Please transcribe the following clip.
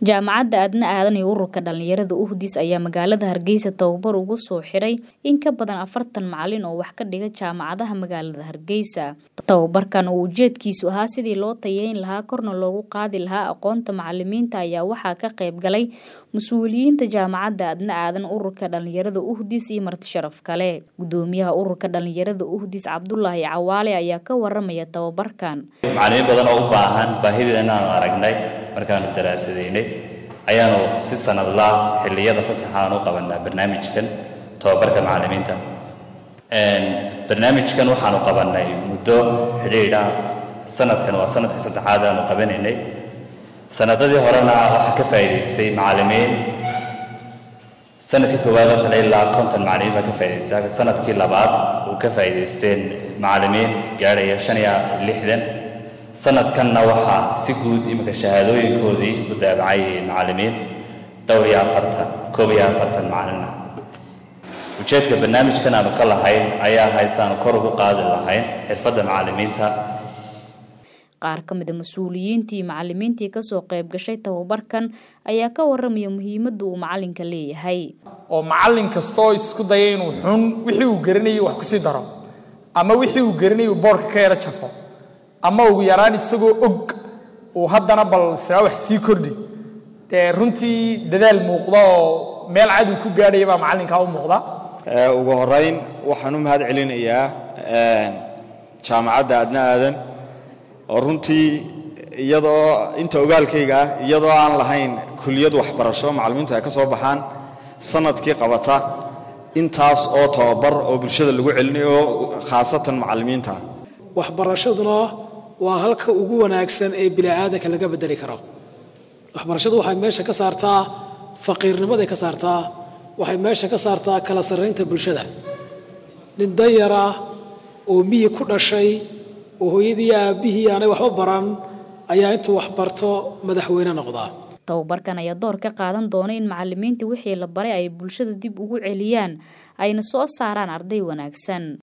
jaamacadda aadna aadan iyo ururka dhalinyarada uhdis ayaa magaalada hargeysa tababar ugu soo xiray in ka badan afartan macalin oo wax ka dhiga jaamacadaha magaalada hargeysa tababarkan oo ujeedkiisu ahaa sidii loo tayeyn lahaa korna loogu qaadi lahaa aqoonta macalimiinta ayaa waxaa ka qayb galay mas-uuliyiinta jaamacadda aadna aadan ururka dhalinyarada uhdis iyo marti sharaf kale gudoomiyaha ururka dhalinyarada uhdis cabdulaahi cawaale ayaa ka waramaya tababarkan macalimiin badan oo u baahan baahideena aanu aragnay markaanu daraasadaynay ayaanu si sanadlaa xilliyada fasaxa aan u qabanaa barnaamijkan tababarka macalimiinta barnaamijkan waxaanu qabanay muddo xidhiidha sanadkan waa sanadka saddexaad aanu qabanaynay sanadadii horena waxaa ka faa'iidaystay macalimiin sanadkii koowaad oo kale ilaa konton macalimiin baa ka faa'idaystay sanadkii labaad uu ka faa'iidaysteen macalimiin gaadhaya shan iyo lixdan sanadkanna waxaa si guud iminka shahaadooyinkoodii u daabacay macalimiin dhowr iyo afartan koob iyo afartan macalin ah ujeedka barnaamijkan aanu ka lahayn ayaa haysaanu kor ugu qaadi lahayn xirfadda macalimiinta qaar ka mida mas-uuliyiintii macalimiintii kasoo qayb gashay tababarkan ayaa ka waramaya muhiimadda uu macalinka leeyahay oo macalin kastoo isku daya inuu xun wixii uu garanayay wax kusii daro ama wixii uu garanayay uu boorka ka yaro jafo ama ugu yaraan isagoo og uu haddana bal saa wax sii kordhi dee runtii dadaal muuqda oo meel cadow ku gaadhaya baa macallinkaa u muuqda ugu horeyn waxaan u mahad celinayaa jaamacadda adna aadan oo runtii iyadoo inta ogaalkayga ah iyadoo aan lahayn kuliyad waxbarasho macallimiintu ay ka soo baxaan sanadkii qabata intaas oo tababar oo bulshada lagu celinayo khaasatan macallimiinta waxbarashaduna waa halka ugu wanaagsan ee bini'aadanka laga bedeli karo waxbarashadu waxay meesha ka saartaa faqiirnimaday ka saartaa waxay meesha ka saartaa kala sarraynta bulshada nin danyara oo miyi ku dhashay oo hooyadii aabbihii aanay waxba baran ayaa intuu wax barto madaxweyne noqdaa tababarkan ayaa door ka qaadan doona in macalimiinta wixii la baray ay bulshada dib ugu celiyaan ayna soo saaraan arday wanaagsan